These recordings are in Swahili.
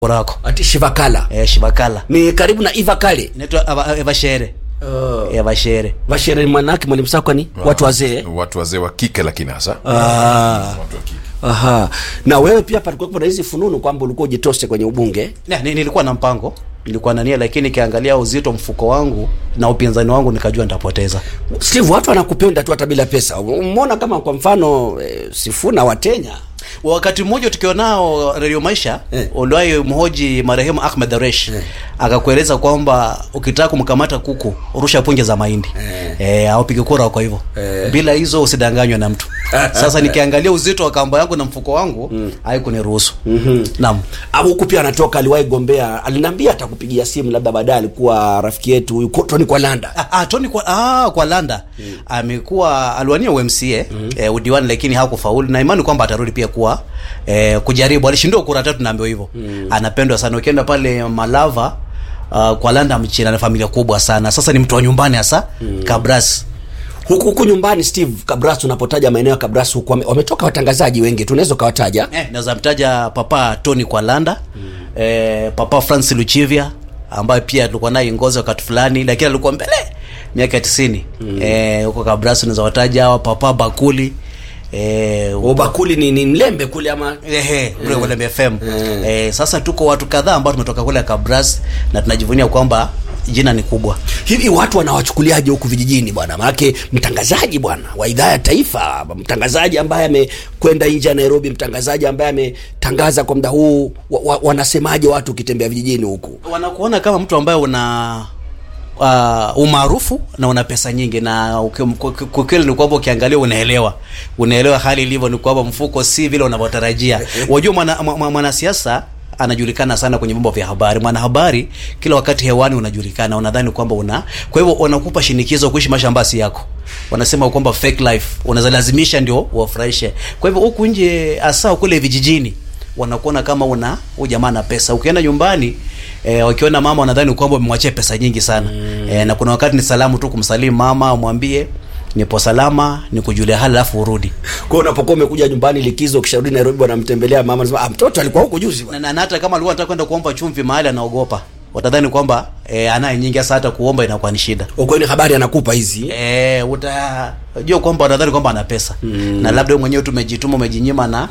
Morako. ati shivakala Eh, Shibakala. ni karibu na ivakale Inaitwa Ava- Evashere. uh, Evashere. vashere manake mwalimu sako ni watu wazee watu wazee wa kike lakini hasa Ah. watu wa kike Aha. na wewe pia palikuwa na hizi fununu kwamba ulikuwa ujitose kwenye ubunge Na, ni, nilikuwa na mpango nilikuwa na nia lakini nikiangalia uzito mfuko wangu na upinzani wangu nikajua nitapoteza steve watu wanakupenda tu hata bila pesa umeona kama kwa mfano eh, sifuna watenya wakati mmoja tukiwa nao redio maisha Eh. eh. uliwahi mhoji marehemu ahmed aresh Eh. eh. akakueleza kwamba ukitaka kumkamata kuku rusha punje za mahindi Eh. eh. eh, aupige kura kwa hivyo Eh. bila hizo usidanganywe na mtu sasa nikiangalia uzito wa kamba yangu na mfuko wangu mm. haikuniruhusu mm-hmm. naam au huku pia anatoka aliwahi gombea aliniambia atakupigia simu labda baadaye alikuwa rafiki yetu huyu Tony Kwalanda Ah, ah, Tony kwa, ah, kwa Landa mm. amekuwa aliwania UMCA mm. eh, udiwani lakini hakufaulu na imani kwamba atarudi pia kuwa eh, kujaribu. Alishindwa kura tatu, naambiwa hivyo mm. anapendwa sana. Ukienda pale Malava uh, kwa Landa mchina na familia kubwa sana. Sasa ni mtu wa nyumbani hasa mm. Kabras huku huku nyumbani steve kabras unapotaja maeneo ya kabras huku wame- wametoka watangazaji wengi tunaweza ukawataja eh, naweza mtaja papa Tony kwa Landa mm. eh, papa Francis Luchivia ambaye pia tulikuwa naye ngozi wakati fulani, lakini alikuwa mbele miaka ya tisini mm. eh, huko Kabras unaweza wataja hawa papa Bakuli eh, ubakuli ni, ni mlembe kule ama Ehe, ule Walem FM. Eh, sasa tuko watu kadhaa ambao tumetoka kule Kabras na tunajivunia kwamba jina ni kubwa. hivi watu wanawachukuliaje huku vijijini bwana maanake mtangazaji bwana wa idhaa ya taifa mtangazaji ambaye amekwenda nje ya nairobi mtangazaji ambaye ametangaza kwa muda huu wa, wa, wanasemaje watu ukitembea vijijini huku Wanakuona kama mtu ambaye una uh, umaarufu na una pesa nyingi na uki- kwa- kwa kweli ni kwamba ukiangalia unaelewa unaelewa hali ilivyo ni kwamba mfuko si vile unavyotarajia wajua mwanasiasa mwana, mwana mwanasiasa anajulikana sana kwenye vyombo vya habari mwanahabari kila wakati hewani unajulikana unadhani kwamba una kwa hivyo wanakupa shinikizo kuishi maisha ambayo si yako wanasema kwamba fake life unaweza lazimisha ndio wafurahishe kwa hivyo huku nje hasa kule vijijini wanakuona kama una huyu jamaa na pesa ukienda nyumbani eh, wakiona mama wanadhani kwamba umemwachia pesa nyingi sana mm. eh, na kuna wakati ni salamu tu kumsalimu mama umwambie nipo salama nikujulia hali alafu urudi kwa hiyo unapokuwa umekuja nyumbani likizo ukisharudi nairobi wanamtembelea mama nasema ah, mtoto alikuwa huku juzi na, bwana." na, na hata kama alikuwa anataka kwenda kuomba chumvi mahali anaogopa watadhani kwamba eh, anaye nyingi hasa hata kuomba inakuwa ni shida Kwa hiyo ni habari anakupa hizi eh, utajua kwamba wanadhani kwamba ana pesa mm. na labda wewe mwenyewe tu umejituma umejinyima na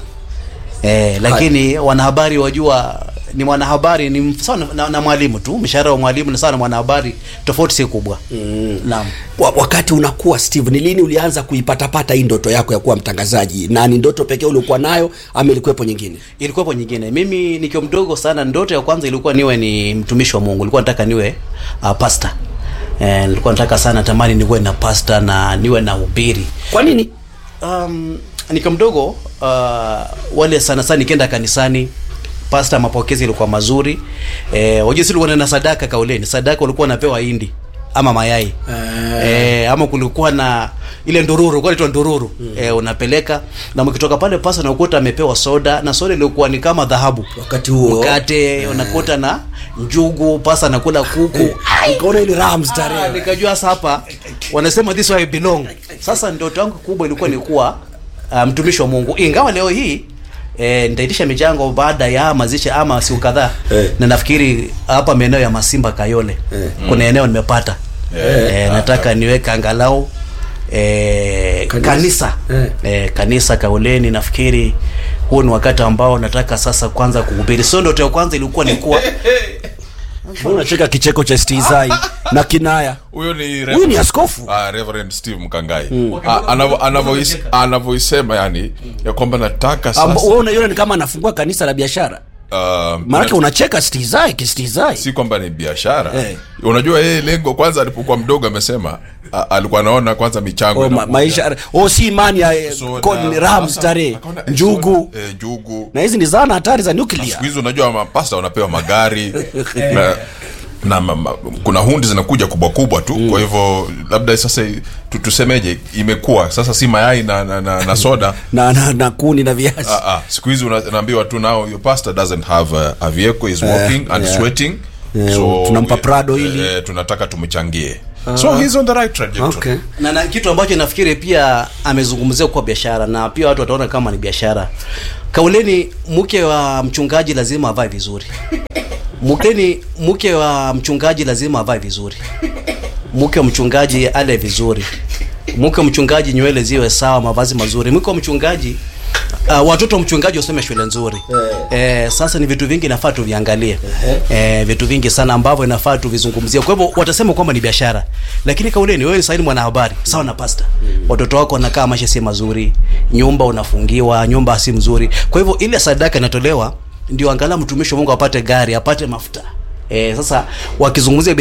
eh, lakini wanahabari wajua ni mwanahabari ni sawa na, na, na mwalimu tu mshahara wa mwalimu ni sawa na mwanahabari tofauti si kubwa mm. naam wa, wakati unakuwa steve ni lini ulianza kuipatapata hii ndoto yako ya kuwa mtangazaji na ni ndoto pekee uliokuwa nayo ama ilikuwepo nyingine ilikuwepo nyingine mimi nikiwa mdogo sana ndoto ya kwanza ilikuwa niwe ni mtumishi wa mungu nilikuwa nataka niwe uh, pasta eh, nilikuwa nataka sana tamani niwe na pasta na niwe na ubiri kwa nini um, nikiwa mdogo uh, wale sana sana nikienda kanisani pasta mapokezi ilikuwa mazuri eh, wajua si ulikuwa na sadaka kauleni sadaka ulikuwa unapewa hindi ama mayai eh, ama kulikuwa na ile ndururu kwa ndururu mm. eh, unapeleka na mkitoka pale pasta unakuta amepewa soda na soda ilikuwa ni kama dhahabu wakati huo mkate unakuta na njugu pasta anakula kuku ukaona ile raha Ah, mstarehe nikajua sasa hapa wanasema this way I belong. Sasa ndoto yangu kubwa ilikuwa ni kuwa uh, mtumishi wa Mungu, ingawa leo hii E, nitaitisha michango baada ya mazishi ama siku kadhaa Eh. na nafikiri hapa maeneo ya Masimba Kayole kuna eneo nimepata e, nataka niweke angalau e, Kanisa. kanisa Eh. e, kanisa Kaoleni. Nafikiri huu ni wakati ambao nataka sasa kwanza kuhubiri. Sio ndoto ya kwanza ilikuwa ni kuwa Mbona unacheka kicheko cha stizai na kinaya huyo ni huyu ni askofu Ah, Reverend Steve Mkangai Ah, anavo- anavois- anavyoisema yani ya kwamba nataka Amba- sasa wewe unaiona ni kama anafungua kanisa la biashara ah, maanake na- unacheka stizai kistizai si kwamba ni biashara Eh. unajua yeye lengo kwanza alipokuwa mdogo amesema a- alikuwa anaona kwanza michango oh, ma, inakuja. maisha oh, si imani ya eh, Soda, kon- raha sasa, mstarehe akaona, eh, njugu soda, eh, njugu na hizi ni zana hatari za Na nuclear siku hizi unajua mapasta wanapewa magari na, na ma, ma, kuna hundi zinakuja kubwa kubwa tu kwa hivyo labda sasa tu, tusemeje imekuwa sasa si mayai na, na, na, na soda na, na, na kuni na viazi Ah, ah, siku hizi una- unaambiwa tu now your pastor doesn't have a, a vehicle is walking and yeah. sweating Eh, tunampa Prado ili. eh, tunataka tumchangie so he's on the right trajectory okay na, na kitu ambacho nafikiri pia amezungumzia kwa biashara na pia watu wataona kama ni biashara kauleni mke wa mchungaji lazima avae vizuri mkeni mke wa mchungaji lazima avae vizuri mke wa mchungaji ale vizuri mke wa mchungaji nywele ziwe sawa mavazi mazuri mke wa mchungaji Uh, watoto wa mchungaji wasome shule nzuri eh, sasa ni vitu vingi nafaa tuviangalie eh, vitu vingi sana ambavyo inafaa tuvizungumzie kwa hivyo watasema kwamba ni biashara lakini kauleni wewe sasa ni mwanahabari sawa na pasta watoto wako wanakaa maisha si mazuri nyumba unafungiwa nyumba si mzuri kwa hivyo ile sadaka inatolewa ndio angalau mtumishi wa Mungu apate gari apate mafuta eh, sasa wakizungumzia